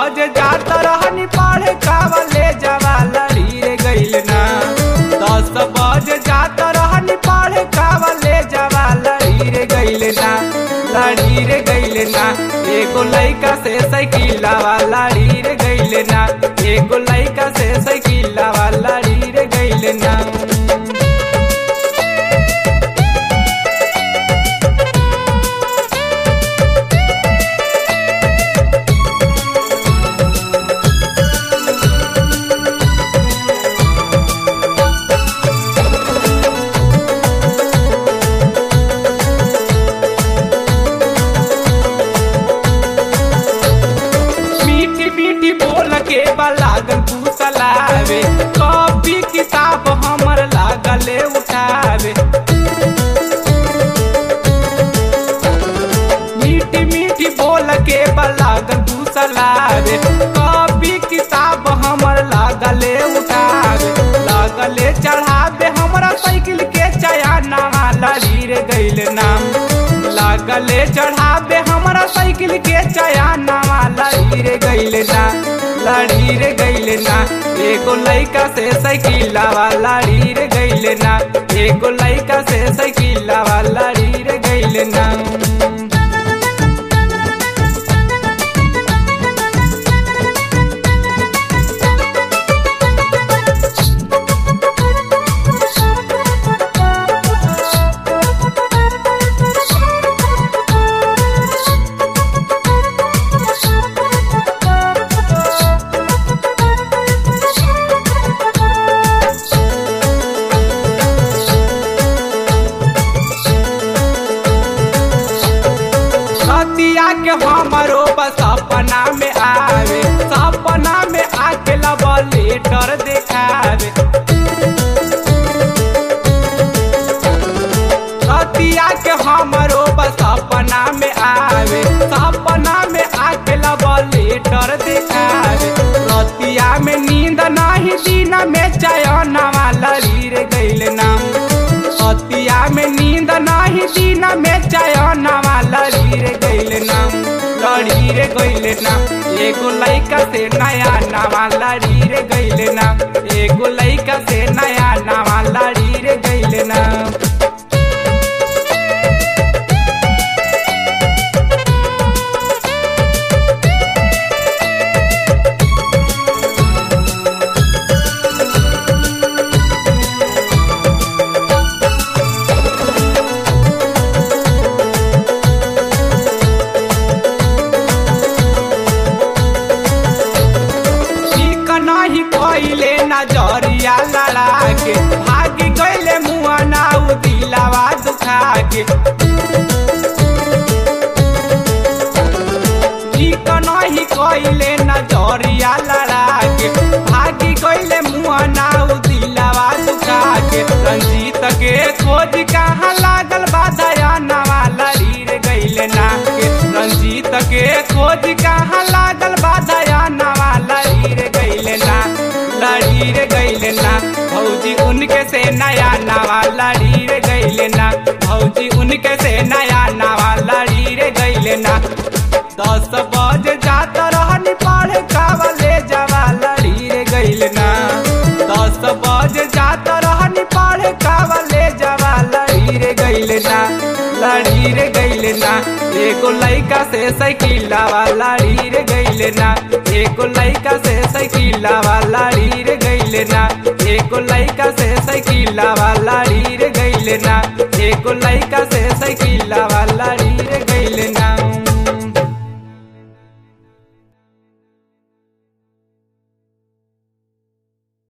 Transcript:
बज जात रहनी पढ़े कावले जवा लड़ी रे गइल ना दस बज जात रहनी पढ़े कावले जवा लड़ी रे गइल ना लड़ी रे गइल ना एगो लइका से साइकिलवा लड़ी रे गइल ना एगो लइका से साइकिलवा लड़ी रे गइल ना मीठी मीठी बोल के बा लागल फूसलावे कॉपी किताब हमर लागले उठावे मीठी मीठी बोल के बा लागल फूसलावे कॉपी किताब हमर लागले उठावे लागले चढ़ावे हमरा साइकिल के चयाना लड़ी रे गइल नाम लागले चढ़ावे हमरा साइकिल के चयाना लड़ी रे गइल ना लड़ी रे गइल ना एगो लइका से साइकिलवा लड़ी रे गइल ना एगो लइका से साइकिलवा लड़ी रे गइल ना सतिया के हमरो बस सपना में आवे सपना में आके लब लेटर देखावे सतिया के हमरो बस सपना में आवे सपना में आके लब लेटर देखावे रतिया में नींद नहीं दिन में चयनवा लड़ी रे गइल नाम सतिया में नींद नहीं दिन में चयनवा लड़ी रे गइल नाम लड़ी रे गइल नाम एगो लइका से नया नवा लड़ी रे गइल नाम एगो लइका से नया नवा लड़ी रे गइल नाम ठीक नाही कइले नजरिया लड़ा के भाग गइले मुआ नाउ दिलावा दुखा के ठीक नाही कइले नजरिया लड़ा के भाग गइले मुआ नाउ दिलावा दुखा के रंजीत के खोज कहाँ लागल बाधया नवा लड़ी रे गइले ना के रंजीत के खोज कहाँ लागल बाधया नवा लड़ी रे गइले ना लड़ी रे गइले ना भौजी उनके से नया नवा लड़ी रे गइले ना भौजी उनके से नया नवा लड़ी रे गइले ना दस बजे जात रहनी पढ़े कावले जवा लड़ी रे गइले ना दस बजे जात रहनी पढ़े कावले जवा लड़ी रे गइले ना लड़ी रे गइले ना एगो लइका से साइकिलवा लड़ी रे गइले ना एगो लइका से साइकिलवा लड़ी रे गइले ना एगो लइका से साइकिलवा लड़ी रे गइले ना एगो लइका से साइकिलवा लड़ी रे